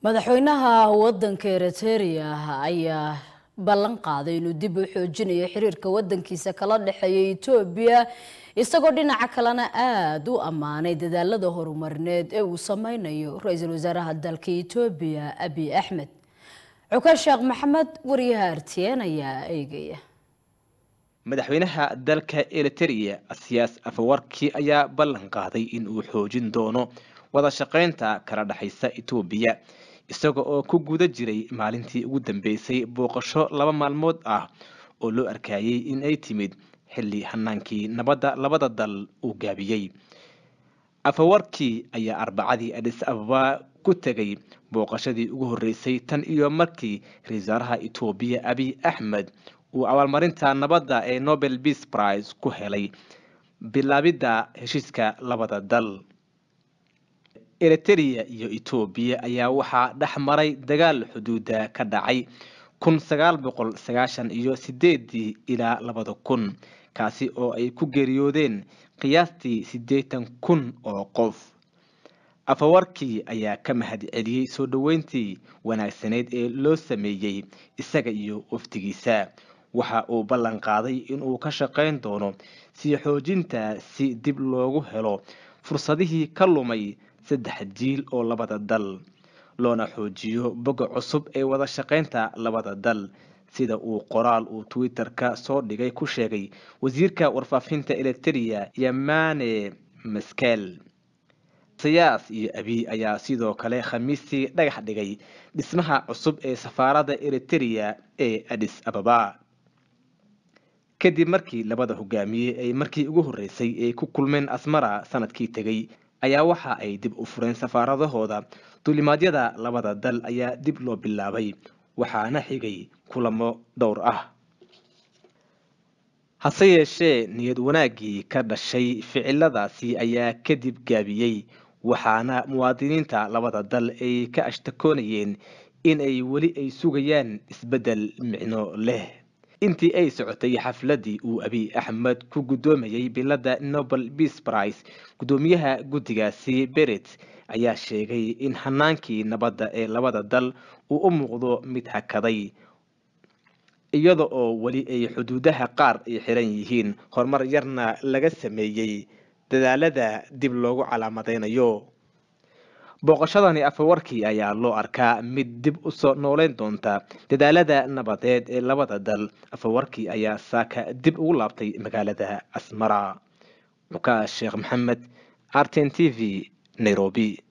madaxweynaha wadanka eritrea ayaa ballan qaaday inuu dib u xoojinayo xiriirka wadankiisa kala dhexeeya etoobiya isagoo dhinaca kalena aada u ammaanay dadaalada horumarineed ee uu sameynayo ra-iisul wasaaraha dalka etoobiya abiy axmed cukaan sheekh maxamed wariyaha artien ayaa eegaya madaxweynaha dalka eriterea siyaas afawarki ayaa ballan qaaday in uu xoojin doono wada shaqeynta kala dhexaysa etoobiya isaga oo ku guda jiray maalintii ugu dambeysay booqasho laba maalmood ah oo loo arkayay in ay timid xilli hanaankii nabadda labada dal uu gaabiyey afawarkii ayaa arbacadii adis ababa ku tegay booqashadii ugu horreysay tan iyo markii ra-isul wasaaraha etoobiya abiy axmed uu abaalmarinta nabadda ee nobel peace prize ku helay bilaabidda heshiiska labada dal eriterea iyo etoobiya ayaa waxaa dhex maray dagaal xuduuda ka dhacay kun sagaal boqol sagaashan iyo sideedii ilaa labada kun kaasi oo ay ku geeriyoodeen qiyaastii siddeetan kun oo qof afawarkii ayaa ka mahad celiyey soo dhoweyntii wanaagsaneyd ee loo sameeyey isaga iyo wafdigiisa waxa uu ballan qaaday inuu ka shaqayn doono sii xoojinta si dib loogu helo fursadihii ka lumay saddex jiil oo labada dal loona xoojiyo boga cusub ee wada shaqaynta labada dal sida uu qoraal uu twitter-ka soo dhigay ku sheegay wasiirka warfaafinta eriterea yamane maskel sayaas iyo abiy ayaa sidoo kale khamiistii dhagax dhigay dhismaha cusub ee safaaradda eriterea ee adis ababa kadib markii labada hogaamiye ay markii ugu horreysay ay ku kulmeen asmara sanadkii tegay ayaa waxa ay dib u fureen safaaradahooda duulimaadyada labada dal ayaa dib loo bilaabay waxaana xigay kulamo dhowr ah hase yeeshee niyad wanaaggii ka dhashay ficiladaasi ayaa kadib gaabiyey waxaana muwaadiniinta labada dal ay ka ashtakoonayeen in ay weli ay sugayaan isbeddel micno leh intii ay socotay xafladii uu abiy axmed ku guddoomayay biladda nobel peace prize guddoomiyaha guddigaasi beret ayaa sheegay in hanaankii nabadda ee labada dal uu u muuqdo mid hakaday iyada oo weli ay xuduudaha qaar ay xiran yihiin horumar yarna laga sameeyey dadaalada dib loogu calaamadeynayo booqashadani afawarkii ayaa loo arkaa mid dib u soo nooleyn doonta dadaalada nabadeed ee labada dal afawarkii ayaa saaka dib ugu laabtay magaalada asmara cukaas sheekh maxamed arten t v nairobi